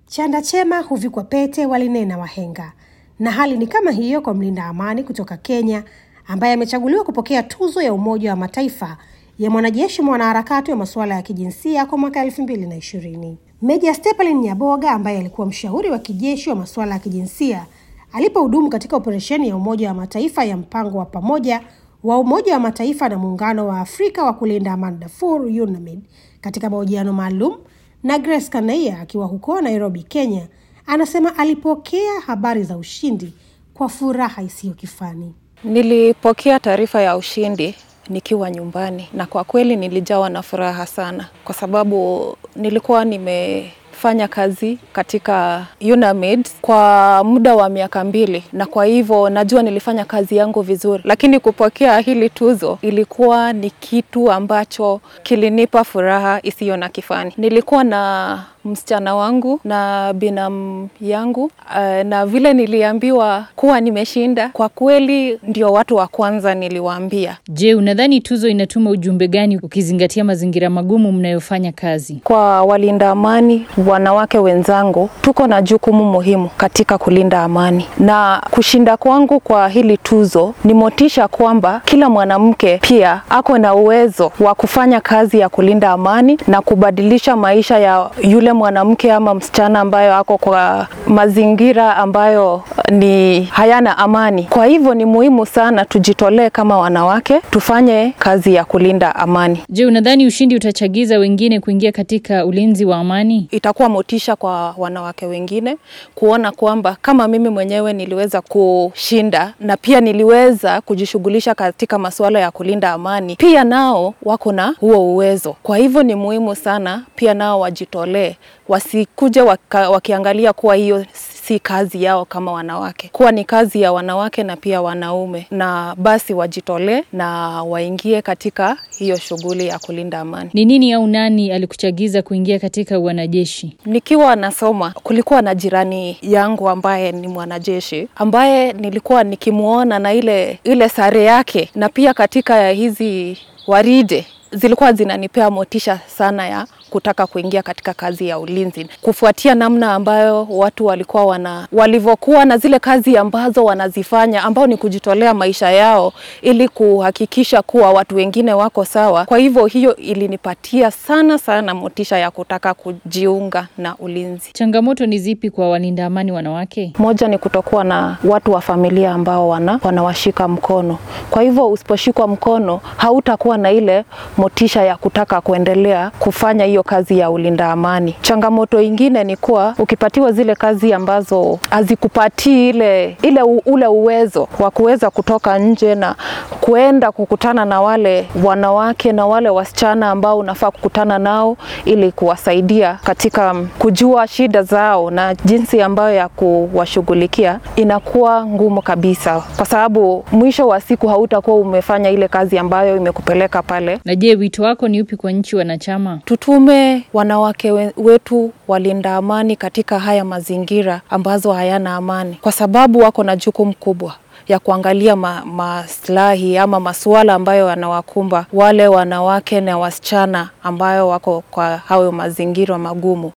Chanda chema huvikwa pete, walinena wahenga. Na hali ni kama hiyo kwa mlinda amani kutoka Kenya ambaye amechaguliwa kupokea tuzo ya Umoja wa Mataifa ya mwanajeshi mwanaharakati wa masuala ya kijinsia kwa mwaka elfu mbili na ishirini. Meja Stepalin Nyaboga ambaye alikuwa mshauri wa kijeshi wa masuala ya kijinsia alipohudumu katika operesheni ya Umoja wa Mataifa ya mpango wa pamoja wa Umoja wa Mataifa na Muungano wa Afrika wa kulinda amani Darfur UNAMID katika mahojiano maalum na Grace Kanaia akiwa huko Nairobi, Kenya, anasema alipokea habari za ushindi kwa furaha isiyo kifani. Nilipokea taarifa ya ushindi nikiwa nyumbani na kwa kweli nilijawa na furaha sana, kwa sababu nilikuwa nimefanya kazi katika UNAMID kwa muda wa miaka mbili, na kwa hivyo najua nilifanya kazi yangu vizuri, lakini kupokea hili tuzo ilikuwa ni kitu ambacho kilinipa furaha isiyo na kifani. Nilikuwa na msichana wangu na binamu yangu na vile niliambiwa kuwa nimeshinda, kwa kweli ndio watu wa kwanza niliwaambia. Je, unadhani tuzo inatuma ujumbe gani ukizingatia mazingira magumu mnayofanya kazi? Kwa walinda amani wanawake wenzangu, tuko na jukumu muhimu katika kulinda amani, na kushinda kwangu kwa hili tuzo ni motisha kwamba kila mwanamke pia ako na uwezo wa kufanya kazi ya kulinda amani na kubadilisha maisha ya yule mwanamke ama msichana ambayo ako kwa mazingira ambayo ni hayana amani. Kwa hivyo ni muhimu sana tujitolee kama wanawake, tufanye kazi ya kulinda amani. Je, unadhani ushindi utachagiza wengine kuingia katika ulinzi wa amani? Itakuwa motisha kwa wanawake wengine kuona kwamba kama mimi mwenyewe niliweza kushinda na pia niliweza kujishughulisha katika masuala ya kulinda amani, pia nao wako na huo uwezo. Kwa hivyo ni muhimu sana pia nao wajitolee wasikuje waka, wakiangalia kuwa hiyo si kazi yao kama wanawake, kuwa ni kazi ya wanawake na pia wanaume, na basi wajitolee na waingie katika hiyo shughuli ya kulinda amani. Ni nini au nani alikuchagiza kuingia katika wanajeshi? Nikiwa nasoma, kulikuwa na jirani yangu ambaye ni mwanajeshi ambaye nilikuwa nikimwona na ile ile sare yake, na pia katika hizi waride zilikuwa zinanipea motisha sana ya kutaka kuingia katika kazi ya ulinzi kufuatia namna ambayo watu walikuwa wana walivyokuwa na zile kazi ambazo wanazifanya ambao ni kujitolea maisha yao ili kuhakikisha kuwa watu wengine wako sawa. Kwa hivyo hiyo ilinipatia sana sana motisha ya kutaka kujiunga na ulinzi. Changamoto ni zipi kwa walinda amani wanawake? Moja ni kutokuwa na watu wa familia ambao wana wanawashika mkono. Kwa hivyo usiposhikwa mkono, hautakuwa na ile motisha ya kutaka kuendelea kufanya hiyo kazi ya ulinda amani. Changamoto ingine ni kuwa ukipatiwa zile kazi ambazo hazikupatii ile, ile u, ule uwezo wa kuweza kutoka nje na kuenda kukutana na wale wanawake na wale wasichana ambao unafaa kukutana nao ili kuwasaidia katika kujua shida zao na jinsi ambayo ya kuwashughulikia, inakuwa ngumu kabisa, kwa sababu mwisho wa siku hautakuwa umefanya ile kazi ambayo imekupeleka pale. Na je, wito wako ni upi kwa nchi wanachama? Tutume wanawake wetu walinda amani katika haya mazingira ambazo hayana amani, kwa sababu wako na jukumu kubwa ya kuangalia ma, maslahi ama masuala ambayo yanawakumba wale wanawake na wasichana ambayo wako kwa hayo mazingira magumu.